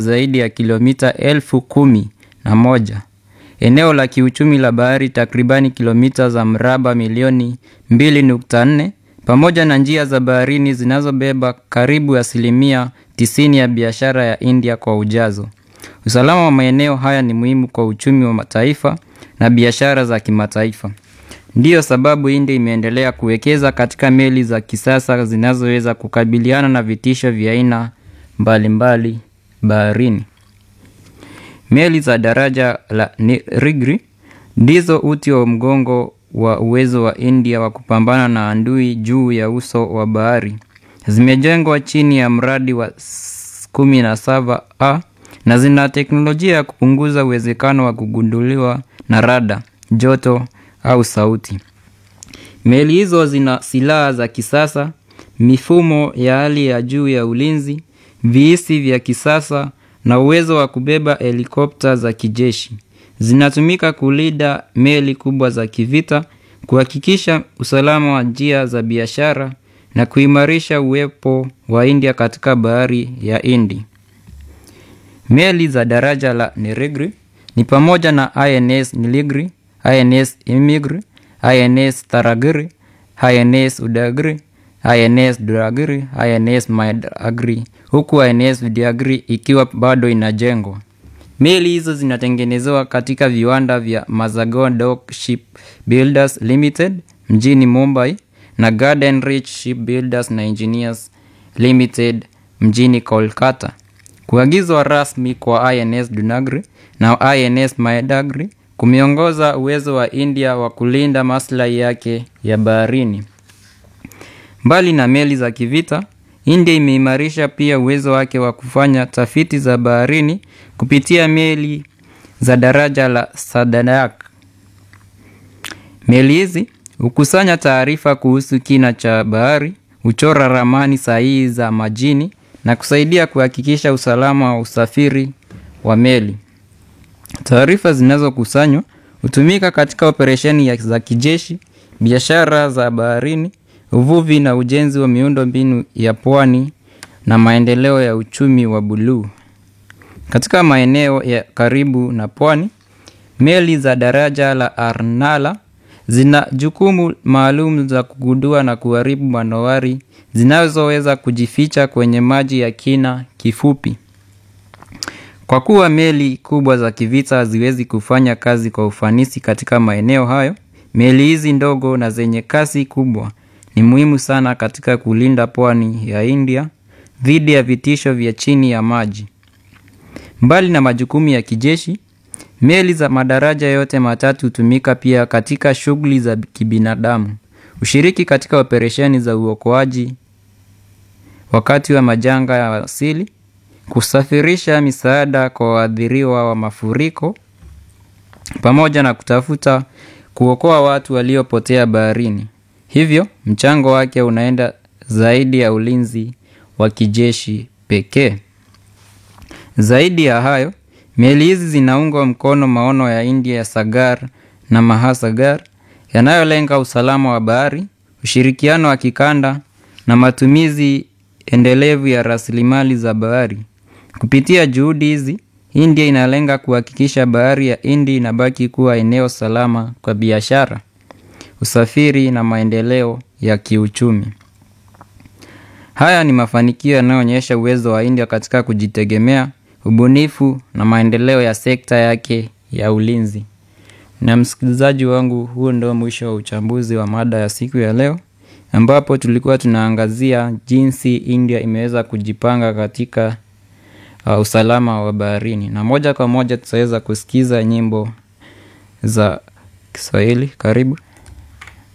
zaidi ya kilomita elfu kumi na moja. Eneo la kiuchumi la bahari takribani kilomita za mraba milioni 2.4 pamoja na njia za baharini zinazobeba karibu asilimia 90 ya biashara ya India kwa ujazo. Usalama wa maeneo haya ni muhimu kwa uchumi wa mataifa na biashara za kimataifa. Ndiyo sababu India imeendelea kuwekeza katika meli za kisasa zinazoweza kukabiliana na vitisho vya aina mbalimbali baharini. Meli za daraja la Nilgiri ndizo uti wa mgongo wa uwezo wa India wa kupambana na adui juu ya uso wa bahari. Zimejengwa chini ya mradi wa 17A na zina teknolojia ya kupunguza uwezekano wa kugunduliwa na rada, joto au sauti. Meli hizo zina silaha za kisasa, mifumo ya hali ya juu ya ulinzi, viisi vya kisasa na uwezo wa kubeba helikopta za kijeshi. Zinatumika kulinda meli kubwa za kivita, kuhakikisha usalama wa njia za biashara na kuimarisha uwepo wa India katika bahari ya Hindi. Meli za daraja la Nilgiri ni pamoja na INS Nilgiri, INS Himgiri, INS Taragiri, INS Udagiri, INS Duragiri, INS Maidagiri, huku INS Vidyagiri ikiwa bado inajengwa. Meli hizo zinatengenezewa katika viwanda vya Mazagon Dock Shipbuilders Limited mjini Mumbai na Garden Rich Shipbuilders na Engineers Limited mjini Kolkata. Kuagizwa rasmi kwa INS Dunagiri na INS Maidagiri kumeongoza uwezo wa India wa kulinda maslahi yake ya baharini. Mbali na meli za kivita, India imeimarisha pia uwezo wake wa kufanya tafiti za baharini kupitia meli za daraja la Sadayak. Meli hizi hukusanya taarifa kuhusu kina cha bahari, huchora ramani sahihi za majini na kusaidia kuhakikisha usalama wa usafiri wa meli. Taarifa zinazokusanywa hutumika katika operesheni za kijeshi, biashara za baharini, uvuvi na ujenzi wa miundo mbinu ya pwani na maendeleo ya uchumi wa buluu. Katika maeneo ya karibu na pwani, meli za daraja la Arnala zina jukumu maalum za kugundua na kuharibu manowari zinazoweza kujificha kwenye maji ya kina kifupi. Kwa kuwa meli kubwa za kivita haziwezi kufanya kazi kwa ufanisi katika maeneo hayo, meli hizi ndogo na zenye kasi kubwa ni muhimu sana katika kulinda pwani ya India dhidi ya vitisho vya chini ya maji. Mbali na majukumu ya kijeshi, meli za madaraja yote matatu hutumika pia katika shughuli za kibinadamu. Ushiriki katika operesheni za uokoaji wakati wa majanga ya asili, kusafirisha misaada kwa waathiriwa wa mafuriko, pamoja na kutafuta kuokoa watu waliopotea baharini. Hivyo, mchango wake unaenda zaidi ya ulinzi wa kijeshi pekee. Zaidi ya hayo, meli hizi zinaunga mkono maono ya India ya Sagar na Mahasagar yanayolenga usalama wa bahari, ushirikiano wa kikanda na matumizi endelevu ya rasilimali za bahari. Kupitia juhudi hizi, India inalenga kuhakikisha bahari ya Hindi inabaki kuwa eneo salama kwa biashara, usafiri na maendeleo ya kiuchumi. Haya ni mafanikio yanayoonyesha uwezo wa India katika kujitegemea, ubunifu na maendeleo ya sekta yake ya ulinzi. Na msikilizaji wangu, huo ndio mwisho wa uchambuzi wa mada ya siku ya leo, ambapo tulikuwa tunaangazia jinsi India imeweza kujipanga katika uh, usalama wa baharini, na moja kwa moja tutaweza kusikiza nyimbo za Kiswahili. Karibu.